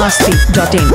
masti.in.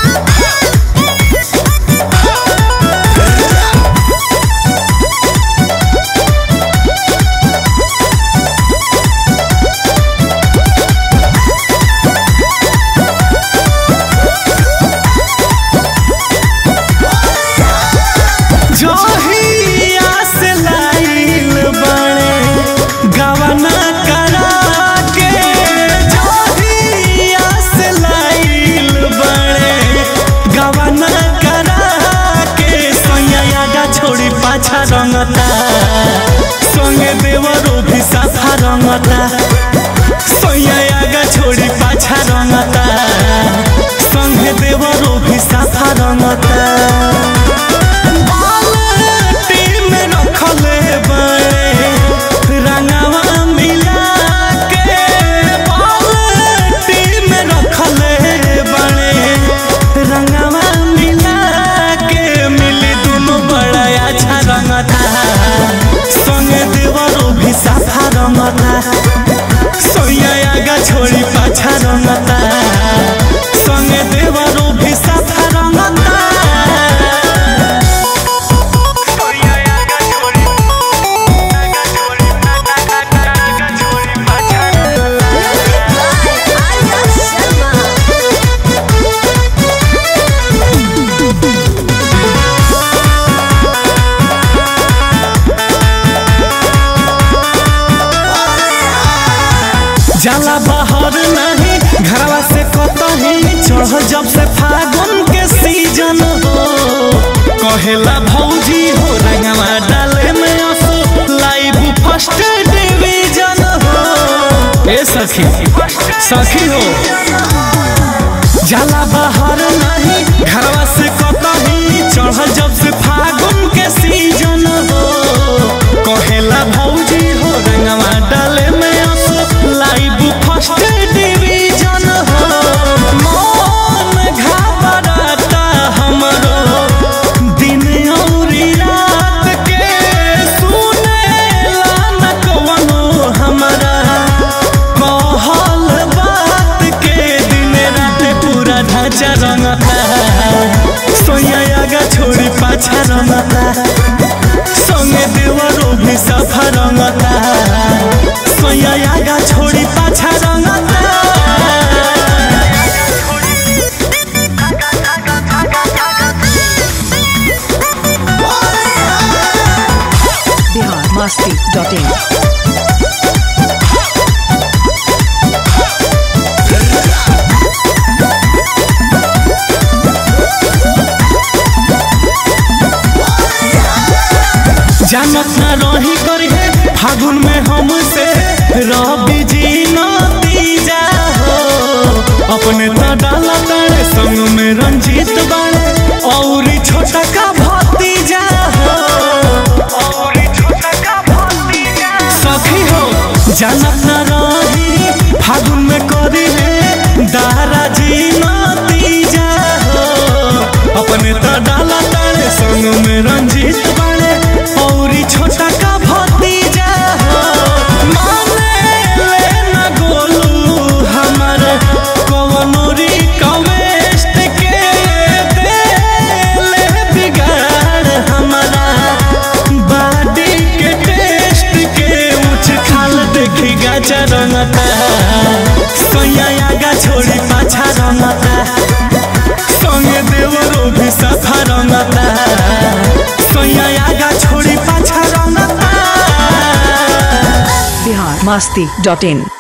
जोहिया से लाइल बड़े गवना करा के जोहिया से लाइल बड़े गवना करा के सोया गा छोड़ी पाछा रंगता संगे देवरो भी साफा रंगता सोया गा छोड़ी पाछा रंगता संगे देवरो भी साफा रंगता बाल्टी में रखले बड़े रंगवा मिला के बाल्टी में रखले बड़े रंगवा मिला के मिली दोनों बड़ा अच्छा रंगता संगे देवरो भी साफा रंगता सोया आगा छोड़ी पाछा रंगता संगे देवरो भी साफा रंगता जाला बाहर नहीं घरवा से कतही चढ़ जब से फागुन के सीजन हो कहेला भौजी हो रंगवा डाले में असो लाइव फर्स्ट डिवीजन हो ए सखी सखी हो जाला बाहर नहीं घरवा से कतही चढ़ जब से फागुन के सीजन हो कहेला भौजी हो रंगवा डाले में असो लाइव फर्स्ट डिवीजन हो मन घबराता हमरो दिन औरी रात के सुनेला न कवनो हमरा कहल बात के दिन रात पूरा ढांचा रंगता सोया आगा छोड़ी पाछा रंगता संगे देवरो भी सफा रंगता सोया आगा छोड़ी पाछा रंगता Bihar masti.in. जानत न रही करी है फागुन में हमसे रवि जी नतीजा हो अपने त डाला तारे संग में रंजीत बाड़े और छोटा का भतीजा हो औरी छोटा का भतीजा सखी हो जानत न रही फागुन में करी है दारा जी नतीजा हो अपने त डाला तारे संग में रंजीत बाड़े औरी छोटा का भतीजा हो माने ले न गोलू हमर कवनो रिक्वेस्ट के दे ले बिगाड़ हमारा बॉडी के टेस्ट के उछ खाल देखी गाचा रंगता सोया आगा छोड़ी पाछा रंगता संगे देवरो भी सफा रंगता सोया आगा छोड़ी पाछा रंगता Bihar masti.in.